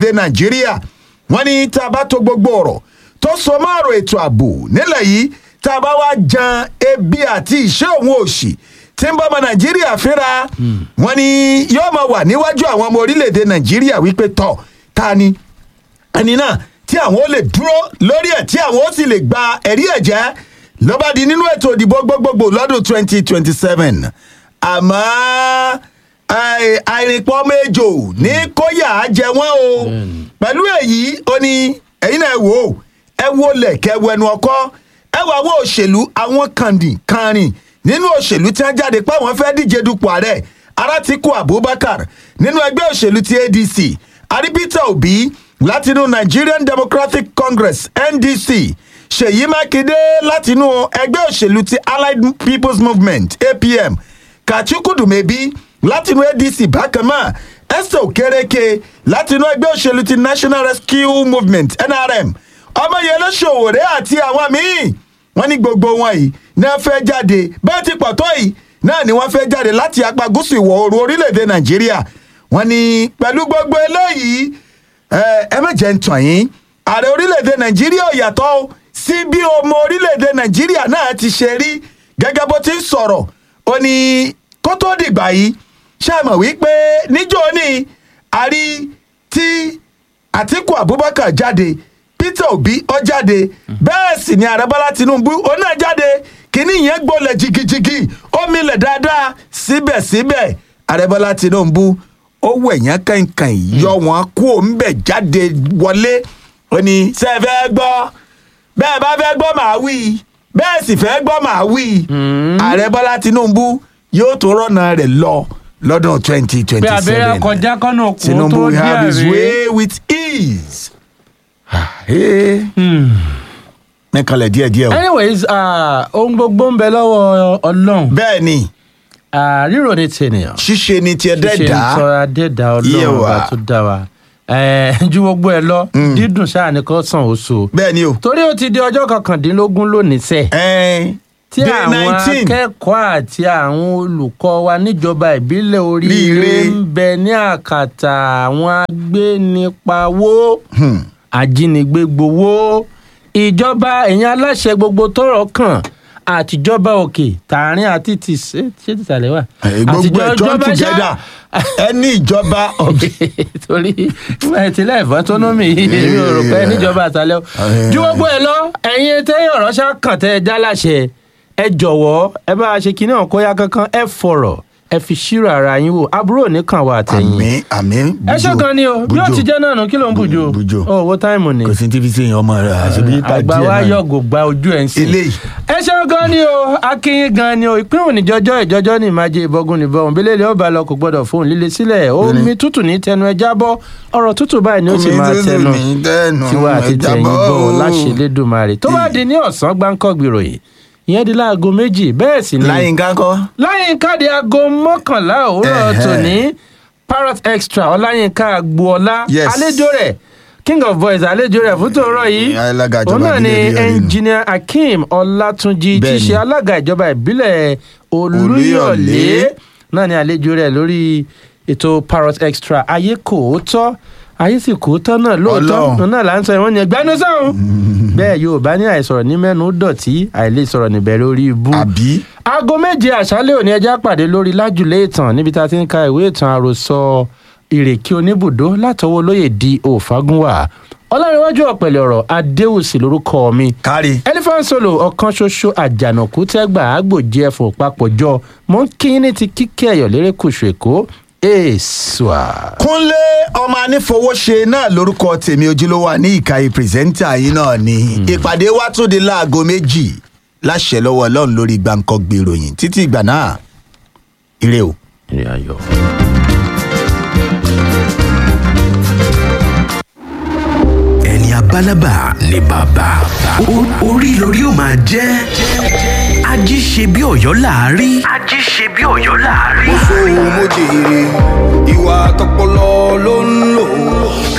lórílẹ̀‐èdè nàìjíríà wọ́n ní tá a bá tó gbogbo ọ̀rọ̀ tó so mọ́ ọ̀rọ̀ ètò ààbò nílẹ̀ yìí tá a bá wá jan ebi àti ìṣẹ́ òun òṣì tí ń bọ́ ọmọ nàìjíríà fínra wọ́n ní yóò máa wà níwájú àwọn ọmọ orílẹ̀‐èdè nàìjíríà wípé tọ̀ ta ni ẹni náà tí àwọn ó lè dúró lórí ẹ̀ tí àwọn ó sì lè gba ẹ̀rí ẹ̀jẹ̀ lọ́ba di nínú ètò ìdìbò gbogbogbò lọ́dún twenty twenty seven àmọ́ àì- àìrìnpọ̀ méjò ní kóyà á jẹ wọ́n o pẹ̀lú èyí ó ní ẹ̀yin náà ẹ wò ó ẹ wo lẹ̀kẹ́ wẹnu ọkọ́ ẹ wo àwọn òṣèlú àwọn kàndìn kàrin nínú òṣèlú tí wọ́n jáde pé àwọn fẹ́ díje dupò ààrẹ aratiku abubakar nínú ẹgbẹ́ òṣèlú ti adc àrí peter obi látinú nigerian democratic congress ndc ṣèyí mákindé látinú ẹgbẹ́ òṣèlú ti allied people's movement apm kàchukwu-dùmẹ̀bí látinú adc bákan náà esther okereke látinú ẹgbẹ́ òṣèlú ti national rescue movement nrm ọmọyẹlẹ ṣòwòrẹ àti àwọn míín wọn ní gbogbo wọn yìí náà fẹ́ jáde bẹ́ẹ̀ ti pọ̀ tó yìí náà ni wọ́n fẹ́ jáde láti apá gúúsù ìwọ̀ oòrùn orílẹ̀-èdè nàìjíríà wọn ní pẹ̀lú gbogbo eléyìí ẹ ẹ má jẹ́ ń tàn yín ààrẹ orílẹ̀-èdè nàìjíríà ò yàtọ̀ o sí bí ọmọ orílẹ̀-èdè nàìjíríà náà ti ṣe rí gẹ́gẹ́ bó ti ń sọ̀rọ̀ ó ní kó tó dìgbà yìí ṣe mọ̀ wípé níjọ́ ní àrí tí àtìkù abubakar jáde peter obi ọ jáde bẹ́ẹ̀ sì ni ààrẹ bọ́lá tinubu òun náà jáde kínní yẹn gbolẹ̀ jigijigi ó milẹ̀ dáadáa síbẹ̀síbẹ̀ ààrẹ bọ́lá tinubu ó wẹ̀yán kankan yọ wọn kú òǹbẹ̀ jáde wọlé ó ní ṣe é fẹ́ gbọ́ bẹ́ẹ̀ bá fẹ́ gbọ́ màá wí bẹ́ẹ̀ sì fẹ́ gbọ́ màá wí ààrẹ bọ́lá tinubu yóò tó rọ́nà rẹ̀ lọ lọ́dún twenty pé twenty abẹ́rẹ́ seven kọjá kọ́nà òkú tó tinubu dí have his àárẹ̀. way with ease. Ah, eh. mẹ́kànlẹ̀ díẹ̀díẹ̀ o. anyways ah, ohun gbogbo ń bẹ lọ́wọ́ ọlọ́run bẹ́ẹ̀ ni Ah, ríro ní tènìyàn ṣíṣe ni tiẹ̀ ṣe ń dẹ́ẹ̀dá tọ́ra dẹ́ẹ̀dá Yé ọlọ́run wa. ọba tó dá wa Eh, ju gbogbo ẹ lọ dídùn sáà ní kò sàn oṣù bẹ́ẹ̀ ni o. torí ó ti di ọjọ́ kọkàndínlógún lónìí sẹ́ẹ̀ Eh, tí day àwọn 19. akẹ́kọ̀ọ́ àti àwọn olùkọ́ wa níjọba ìbílẹ̀ oríire Ríire. ń bẹ ní àkàtà àwọn agbénipawó ajínigbé gbowó ìjọba ẹ̀yìn aláṣẹ gbogbo tọrọ kàn àtijọba òkè tààrin àti ti ṣé ṣé tìsàlẹ̀ wà. Eh, gbogbo ẹ̀ join ìjọba ṣá- together ẹni ìjọba ọ̀gbìn. torí ìtìlẹ̀ ìfọ́tónómì èmi ò rò pé níjọba àtàlẹ́ o. ju gbogbo ẹ lọ ẹ̀yin tẹ́yìn ọ̀rọ̀ ṣá kàn tẹ́ ẹ já láṣẹ ẹ jọ̀wọ́ ẹ bá a ṣe kinní ọ̀hún kóyá kankan ẹ fọ̀rọ̀ ẹ fi ṣírò ara yín wò àbúrò nìkan wà àtẹ̀yìn. àmì àmì ẹ ṣe kan ni o bí ó ti jẹ́ náà nù kí ló ń bùjọ Bùjò. o owó táìmù ni kò sí tí fi ṣe èèyàn ọmọ rẹ àṣebí ta àgbà díẹ̀ wa náà ni. yọ̀gò gba ojú ẹ̀ ń sìn. eléyìí ẹ ṣeun gan ni o akínyìn gan ni o ìpín òní jọjọ ìjọjọ ní ìmájẹ ìbọgun nìbọn òǹbílẹ̀ ilé ọba lọ kò gbọdọ̀ fóun líle sílẹ̀ omi tútù ní tẹnu ẹ jábọ́ ọ̀rọ̀ tútù báyìí ni ó sì Omi máa tútù tẹnu ní tẹnu tiwa àti ẹ tẹ̀yìn jábọ́. gbọ́ láṣẹ lẹ́dùnmarè tó bá di ní ọ̀sán gbáǹkọ́ gbìròyìn ìyẹn di láago méjì bẹ́ẹ̀ sì ni láyínká kọ́. láyínká di aago mọ́kànlá òwúrọ̀ Ẹ̀hẹ́. tòní parrot extra ọláyínká agboola Yes. àlejò rẹ̀ king of voice àlejò rẹ̀ fún tòórọ́ yìí alága ìjọba òun náà ni ìbílẹ̀ Olúyọ̀lé nù. engineer akeem ọlátúnjì tí í Bẹ́ẹ̀ni. ṣe alága ìjọba ìbílẹ̀ olúyọ̀lé Olúyọ̀lé. náà ni àlejò rẹ̀ lórí ètò parrot extra ayé kò ó tọ́ ayé sì kò ó tọ́ náà lóòótọ́ Ọlọ́run. òun náà là ń sọ ìwọ́n ni ẹgbẹ́nu sọ̀hún bẹ́ẹ̀ yorùbá ní àìsọ̀rọ̀ ní mẹ́nu dọ̀tí àìlè sọ̀rọ̀ níbẹ̀rẹ̀ orí ibú àbí aago méje àṣálẹ̀ òní ẹja pàdé lórí lájùlé ìtàn níbi tá a ti ń ka ìwé ìtàn àròsọ ìrèké oníbùdó látọwọ́ lóye di òfagúnwà ọlárẹ̀wájú ọ̀pẹ̀lẹ̀ ọ̀rọ̀ adéwùsì lórúkọ mi kárí. elephant solo ọ̀kan ṣoṣo àjànàkú tẹ́gbà àgbòjì ẹ̀fọ́ papọ̀jọ mọ́ ń kí ní ti kíkẹ́ ẹ̀yọ̀ lérékùṣù èkó èèṣùà. kúnlé ọmọ anífowóṣe náà lórúkọ tèmi ojúlówó ní ìkàyè pírẹsẹ́ńtà yìí náà ni ìpàdé wa tún di láago méjì láṣẹ lọ́wọ́ ọlọ́run lórí gbàǹkan gbèròyìn títí ìgbà náà ire o. ìrìn ayọ̀. ẹni abálábà ni bàbá O- orí lórí ó máa jẹ́ ají ṣe bí ọ̀yọ́ láàárí. ají ṣe bí ọ̀yọ́ láàárí. mo jèrè ìwà tọpọlọ ló ń lò